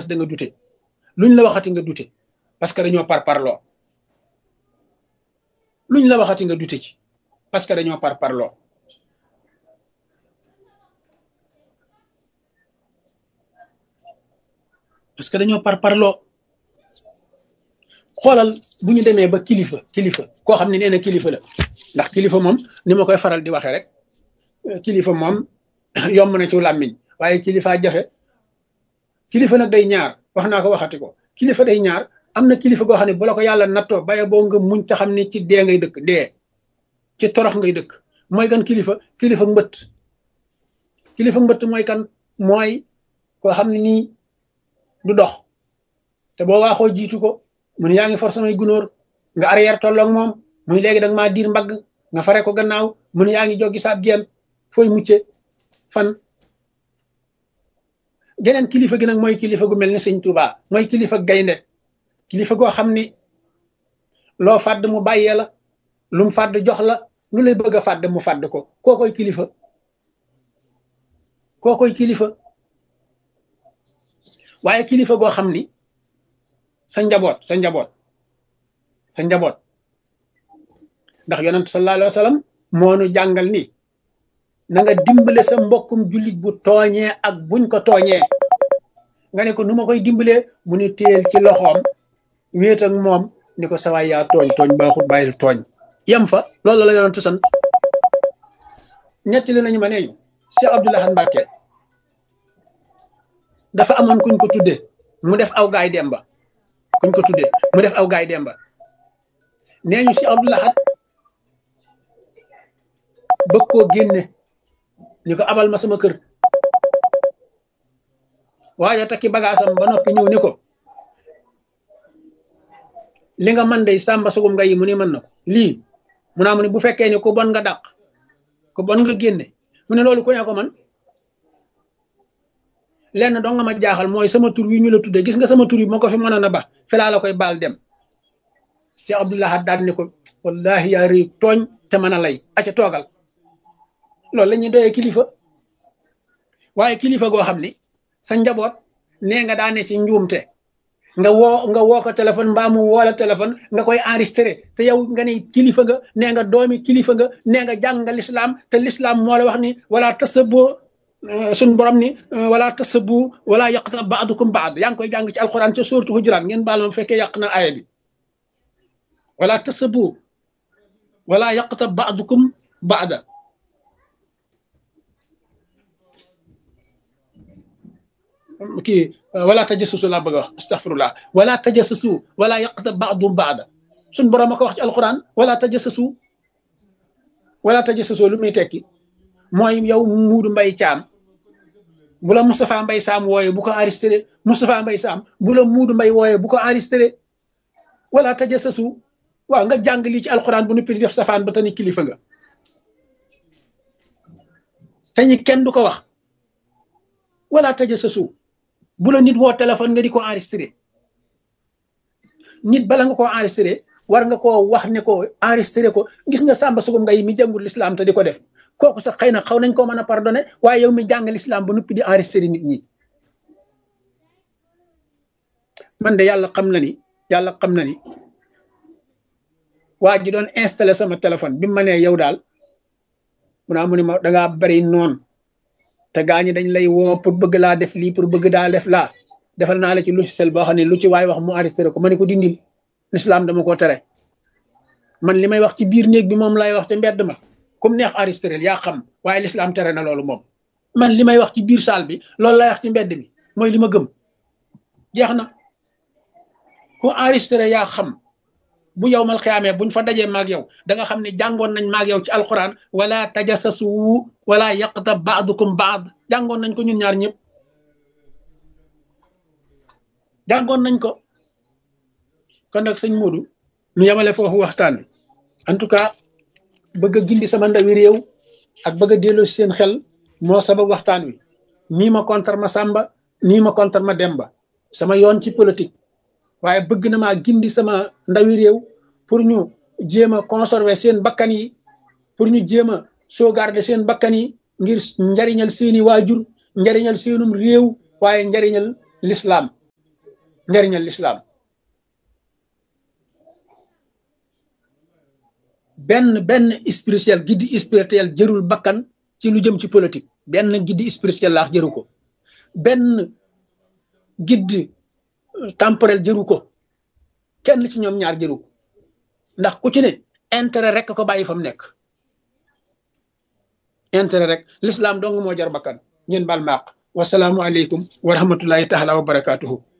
parce que da nga dute luñ la waxati nga dute parce que dañoo par parloo luñ la waxati nga dute ci parce que dañoo par parloo parce que dañoo par parloo xoolal bu ñu demee ba kilifa kilifa koo xam ne nee na kilifa la ndax kilifa moom ni ma koy faral di waxee rek kilifa moom yomb na ci làmmiñ waaye kilifa jafe kilifa nag day ñaar wax naa ko waxati ko kilifa day ñaar am na kilifa goo xam ne bu la ko yàlla nattoo baye boo nga muñ te xam ne ci dee ngay dëkk dee ci torox ngay dëkk mooy kan kilifa kilifa mbëtt kilifa mbëtt mooy kan mooy koo xam ne nii du dox te boo waaxoo jiitu ko mun yaa ngi for samay gunóor nga arrière tolloog moom muy léegi da nga maa diir mbagg nga fare ko gannaaw mun yaa ngi joggi saab geen fooy mucce fan geneen kilifa gi nag mooy kilifa gu mel ni sëñ Tuuba mooy kilifa gaynde kilifa goo xam ni loo fàdd mu bàyyee la lu mu fàdd jox la lu lay bëgg a fàdd mu fàdd ko koo koy kilifa koo koy kilifa waaye kilifa goo xam ni sa njaboot sa njaboot sa njaboot ndax yonent sallallahu alayhi wa sallam moo nu jàngal ni na nga dimbale sa mbokkum jullit bu tooñee ak buñ ko tooñee nga ne ko nu ma koy dimbalee mu ni téel ci loxoom wéet ak moom ni ko sawaay yaa tooñ tooñ baaxut bàyyil tooñ yem fa loolu la yonent sant ñetti li nañu ma nee ñu Cheikh Abdoul Ahad Mbacké dafa amoon kuñ ko tudde mu def aw gaay demba kuñ ko tuddee mu def aw gaay demba nee ñu si Abdoul Ahad bëgg koo génne ñu ko abal ma sama kër waaye takki bagaasam ba noppi ñëw ni ko li nga man day sàmba sugum nga yi mu ni mën na ko lii mu naa mu ni bu fekkee ne ku bon nga dàq ku bon nga génne mu ne loolu ku ne ko man lenn doo nga ma jaaxal mooy sama tur wi ñu la tuddee gis nga sama tur yi moo ko fi mënoon a ba fi laa la koy baal dem Cheikh Abdoul Ahad daal ni ko wallahi yaa rëy tooñ te mën a lay aca toogal loolu la ñuy doyee kilifa waaye kilifa goo xam ni sa njaboot nee nga daane ci njuumte nga woo nga woo ko téléphone mbaa mu woo la téléphone nga koy enregistré te yow nga ne kilifa nga nee nga doomi kilifa nga nee nga jàng nga lislaam te lislaam moo la wax ni wala tasaboo suñ borom ni wala tasabu wala yaqta baadukum baad yaa ngi koy jàng ci alquran ca suuratu hujuraat ngeen baal ma fekkee yàq na aaya bi wala tasabu wala yaqta baadukum baada kii wala tajassasu laa bëgg a wax astaghfirullah wala tajassasu wala yaqta baadum baada suñ borom a ko wax ci alquran wala tajassasu wala tajassasu lu muy tekki mooy yow muudu mbay caam bu la Moustapha Mbay Saam wooye bu ko enregistré Moustapha Mbay Saam bu la muudu mbay wooye bu ko enregistré wala tajassasu waaw nga jàng lii ci alxuraan bu noppi di def safaan ba tani kilifa nga te ñi kenn du ko wax wala tajassasu bu la nit woo téléphone nga di ko enregistré nit bala nga koo enregistré war nga koo wax ne ko enregistré ko gis nga sàmba sugum ngay mi jàngul lislaam te di ko def kooku sax xëy na xaw nañ koo mën a pardonné waaye yow mi jàng lislaam ba noppi di enregistré nit ñi man de yàlla xam na ni yàlla xam na ni waa ji doon installé sama téléphone bi ma nee yow daal mu naa mu ni ma dangaa bari noonu te gaa ñi dañ lay woo pour bëgg laa def lii pour bëgg daa def laa defal naa la ci logiciel boo xam ne lu ci waay wax mu enregistré ko ma ne ko dindil lislaam dama ko tere man li may wax ci biir néeg bi moom lay wax te mbedd ma comme neex enregistré yaa xam waaye lislaam tere na loolu moom man li may wax ci biir salle bi loolu lay wax ci mbedd mi mooy li ma gëm jeex na ku enregistré yaa xam bu yow mal xiyaamee buñ fa dajee maag yow da nga xam ne jàngoon nañ maag yow ci alquran wala tajassasu wala yaqta baadukum baad jàngoon nañ ko ñun ñaar ñëpp jàngoon nañ ko kon nag sëñ Modou ñu yemale foofu waxtaan wi en tout cas bëgg a gindi sama ndawi réew ak bëgg a delloo seen xel moo sabab waxtaan wi nii ma contre ma Samba nii ma contre ma Demba sama yoon ci politique waaye bëgg na maa gindi sama ndawi réew pour ñu jéem a conserver seen bakkan yi pour ñu jéem a sauvegarder seen bakkan yi ngir njariñal seeni waajur njariñal seenum réew waaye njariñal l'islam njariñal lislaam benn benn spirituel guide spirituel jërul bakkan ci lu jëm ci politique benn guide spirituel laax jëru ko benn guide temporel jëru ko kenn ci ñoom ñaar jëru ko ndax ku ci ne intérêt rek ko bàyyi fa mu nekk intérêt rek l'islam dong moo jar bakkan ngeen bal maaq wasalaamu aleykum wa rahmatullahi taala wa barakatuhu